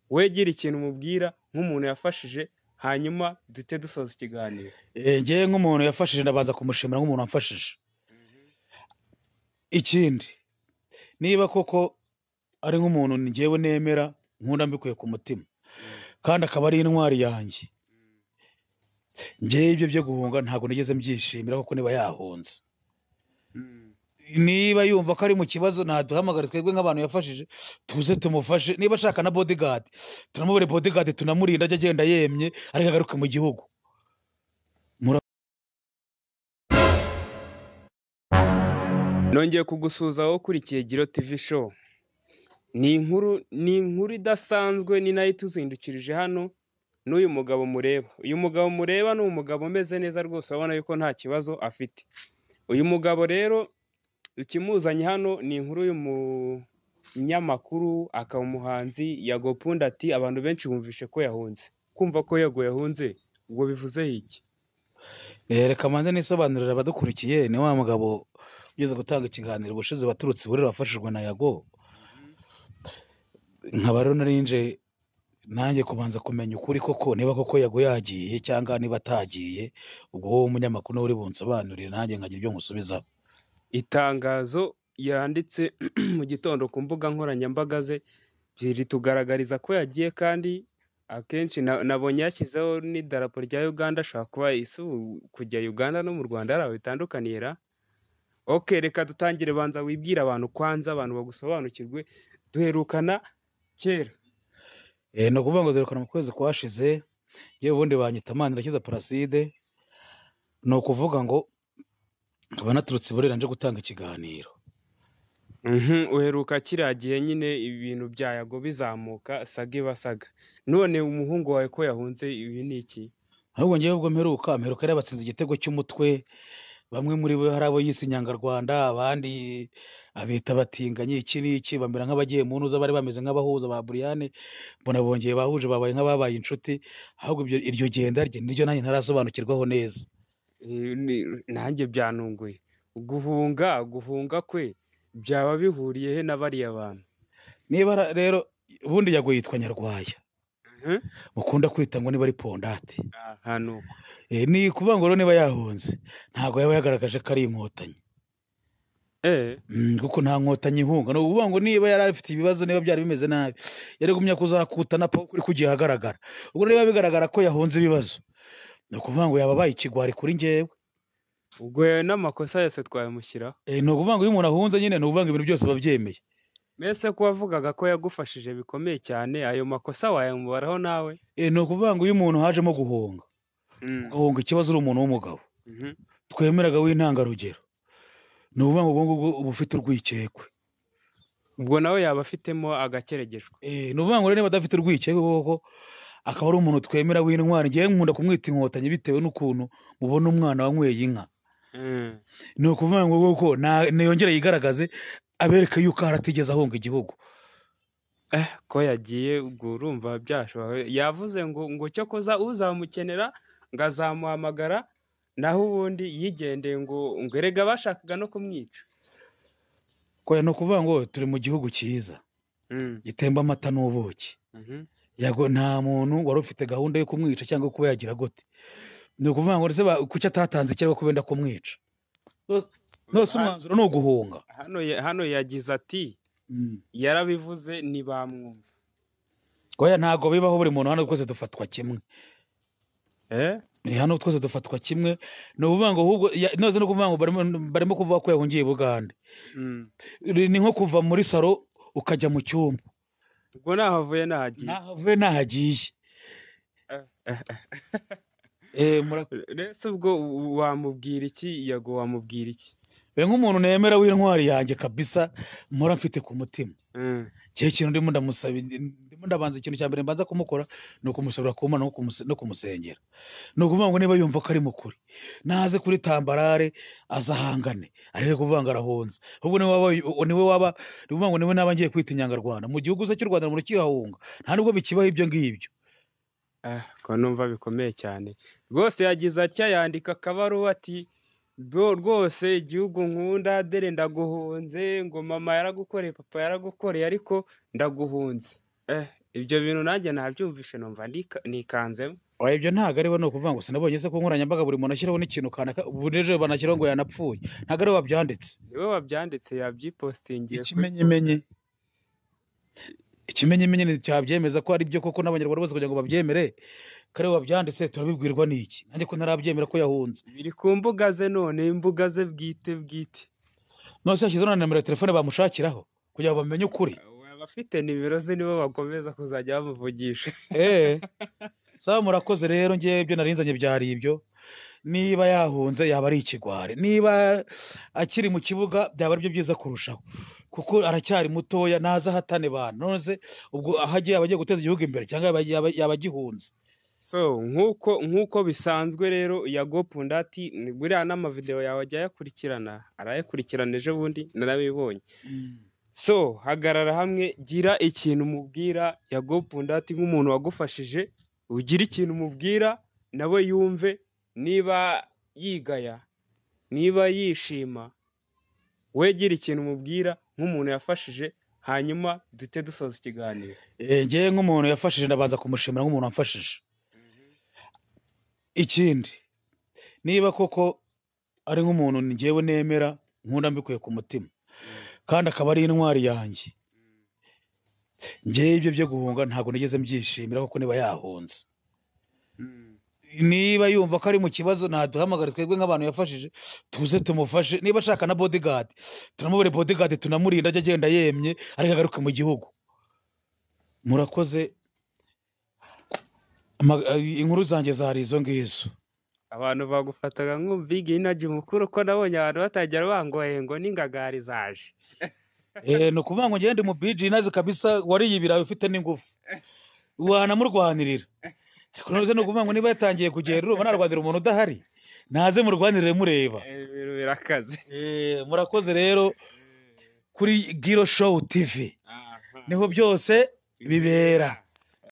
wowe gira ikintu umubwira nk'umuntu yafashije hanyuma duhite dusoza ikiganiro ngewe nk'umuntu yafashije ndabanza kumushimira nk'umuntu wamfashije ikindi niba koko ari nk'umuntu ngewe nemera nkunda mbikuye ku mutima kandi akaba ari intwari yanjye ngewe ibyo byo guhunga ntabwo nigeze mbyishimira kuko niba yahunze niba yumva ko ari mu kibazo ntaduhamagare twebwe nk'abantu yafashije tuze tumufashe niba ashaka na bodigadi tunamubere bodigadi tunamurinda ajya agenda yemye ariko agaruke mu gihugu nongeye kugusuhuza wowe ukurikiye giro tivi show ni inkuru ni inkuru idasanzwe ni nayo ituzindukirije hano n'uyu mugabo mureba uyu mugabo mureba ni umugabo umeze neza rwose urabona yuko nta kibazo afite uyu mugabo rero ikimuzanye hano ni inkuru y'umunyamakuru akaba umuhanzi yagopunda ati abantu benshi bumvishe ko yahunze kumva ko yego yahunze ubwo bivuzeho iki reka manze nisobanurira abadukurikiye ni wa mugabo ugeze gutanga ikiganiro ubushize waturutse iburera wafashijwe na yago nkaba rero narinje nanjye kubanza kumenya ukuri koko niba koko yago yagiye cyangwa niba atagiye ubwo wowe umunyamakuru nawe uri bunsobanurire nanjye nkagira ibyo nkusubizaho itangazo yanditse mu gitondo ku mbuga nkoranyambaga ze ritugaragariza ko yagiye kandi akenshi na- nabonye yashyizeho n'idarapo rya uganda ashobora kuba isi ubu kujya uganda no mu rwanda hari aho bitandukaniye ra oke reka dutangire banza wibwire abantu kwanza abantu bagusobanukirwe duherukana kera Eh, ni ukuvuga ngo dore mu kwezi kwashize yewe ubundi banyita amana irashyize paraside ni ukuvuga ngo nkaba naturutse iburera nje gutanga ikiganiro Mhm, uheruka kiriya gihe nyine ibintu bya yago bizamuka saga ibasaga none umuhungu wawe ko yahunze ibi ni iki ahubwo ngewe ubwo mperuka mperuka yari abatsinze igitego cy'umutwe bamwe muri bo hari abo yise inyangarwanda abandi abita batinganyi iki n'iki bamera nk'abagiye mu ntuza bari bameze nk'abahuza ba buriyane mbona bongeye bahuje babaye nk'ababaye inshuti ahubwo ibyo- iryo genda rye niryo nanjye ntarasobanukirwaho neza Eh, ni- nanjye byanunguye guhunga guhunga kwe byaba bihuriye he na bariya bantu niba ra- rero ubundi yago yitwa nyarwaya mukunda kwita ngo niba ari pondate aha ni uko Eh, ni ukuvuga ngo rero niba yahunze ntabwo yaba yagaragaje ko ari inkotanyi Eh, Mm, kuko nta nkotanyi ihunga ni ukuvuga ngo niba yari afite ibibazo niba byari bimeze nabi yari gumya kuzakutana pa kuri kugiye ahagaragara ubwo rero biba bigaragara ko yahunze ibibazo ni ukuvuga ngo yababaye ikigwari kuri ngewe ubwo yawe n'amakosa yose twayamushyiraho Eh, ni ukuvuga ngo iyo umuntu ahunze nyine ni ukuvuga ngo ibintu byose babyemeye mbese ko wavugaga ko yagufashije bikomeye cyane ayo makosa wayamubaraho nawe Eh, ni ukuvuga ngo iyo umuntu hajemo guhunga Mm, agahunga ikibazo uri umuntu w'umugabo mhm. twemeraga w'intangarugero ni ukuvuga ngo ubwo ngubwo uba ufite urwikekwe ubwo nawe yaba afitemo agakeregejwe Eh, ni ukuvuga ngo rero niba adafite urwikekwe koko akaba ari umuntu twemera w'intwari ngewe nkunda kumwita inkotanyi bitewe n'ukuntu mubona umwana wanyweye inka Mm, ni ukuvuga ngo koko na- niyongere yigaragaze abereke yuko haratigeze ahunga igihugu eh, ko yagiye ubwo urumva byashoboka yavuze ngo ngo cyo kuza uzamukenera ngo azamuhamagara naho ubundi yigendeye ngo ngo erega bashakaga no kumwica koya ni ukuvuga ngo turi mu gihugu cyiza Mm, gitemba amata n'ubuki mhm. yago nta muntu wari ufite gahunda yo kumwica cyangwa kuba yagira gute ni ukuvuga ngo ese ba- kuki atatanze ikirego ko benda kumwica Nose- nose umwanzuro ni uguhunga hano ya- hano yagize ati yarabivuze ntibamwumva koya ntabwo bibaho buri muntu hano twese dufatwa kimwe Eh? Eh, hano twese dufatwa kimwe ni ukuvuga ngo ahubwo ya- noze no kuvuga ngo barimo- barimo kuvuga ko yahungiye i bugande Mm. Ri- ni nko kuva muri saro ukajya mu cyumba ubwo naho avuye nahagiye nahavuye nahagiye Eh, mura- ese ubwo u- wamubwira iki yago wamubwira iki be nk'umuntu nemera w'intwari yanjye kabisa mpora mfite ku mutima Mm. cye kintu ndimo ndamusaba ndimo ndabanza ikintu cya mbere mbanza kumukora ni ukumusabira ku Mana no kumuse- no kumusengera ni ukuvuga ngo niba yumva ko ari mukuri naze kuri tambarare azahangane areke kuvuga ngo arahunze ahubwo niwe waba niwe waba ni ukuvuga ngo niwe naba ngiye kwita inyangarwanda mu gihugu se cy'u rwanda murakihahunga nta nubwo bikibaho ibyo ngibyo Ah, ko numva bikomeye cyane rwose yagize atya yandika akabaruwa ati "Bro, rwose igihugu nkunda dere ndaguhunze ngo mama yaragukoreye papa yaragukoreye ariko ndaguhunze eh, ibyo bintu nanjye nabyumvishe numva nika- nikanzemo oya ibyo ntabwo aribo ni ukuvuga ngo sinabonye se ku nkoranyambaga buri muntu ashyiraho n'ikintu kanaka ubu rero banashyiraho ngo yanapfuye ntabwo aribo babyanditse niwe wabyanditse yabyipositingiye kuri- ikimenyimenyi ikimenyimenyi ni- cyabyemeza ko ari byo koko n'abanyarwanda bose kugira ngo babyemere kare babyanditse turabibwirwa n'iki nanjye ko ntarabyemera ko yahunze biri ku mbuga ze none imbuga ze bwite bwite none se yashyizeho na nimero ya telefone bamushakiraho kugira ngo bamenye ukuri abafite nimero ze nibo bakomeza kuzajya bamuvugisha eee sawa murakoze rero ngewe ibyo narinzanye byari ibyo niba yahunze yaba ari ikigwari niba akiri mu kibuga byaba ari byo byiza kurushaho kuko aracyari mutoya ntazi ahatane bantu none se ubwo aho agiye aba agiye guteza igihugu imbere cyangwa yaba- yaba- yaba agihunze so nk'uko nk'uko bisanzwe rero ya gopundati ni- buriya n'amavideo yawe ajya ayakurikirana arayakurikirana ejo bundi narabibonye so hagarara hamwe gira ikintu umubwira ya gopundati nk'umuntu wagufashije ugira ikintu umubwira nawe yumve niba yigaya niba yishima we gira ikintu umubwira nk'umuntu yafashije hanyuma duhite dusoza ikiganiro Eh, ngewe nk'umuntu yafashije ndabanza kumushimira nk'umuntu wamfashije ikindi niba koko ari nk'umuntu ngewe nemera nkunda mbikuye ku mutima kandi akaba ari intwari yanjye ngewe ibyo byo guhunga ntabwo nigeze mbyishimira kuko niba yahunze niba yumva ko ari mu kibazo ntaduhamagare twebwe nk'abantu yafashije tuze tumufashe niba ashaka na bodigadi turamubere bodigadi tunamurinda ajya agenda yemye ariko agaruke mu gihugu murakoze Ama- inkuru zanjye zari izo ngizo abantu bagufataga nk'umbiga inagi mukuru ko nabonye abantu batajya bangoye ngo n'ingagari zaje Eh, ni ukuvuga ngo ngende mu biji inazi kabisa wariye ibirayi ufite n'ingufu wanamurwanirira ariko none se ni ukuvuga ngo niba yatangiye kugenda urumva narwanira umuntu udahari naze murwanirire mureba Eh, ibintu birakaze Eh, murakoze rero kuri giro show tv niho byose bibera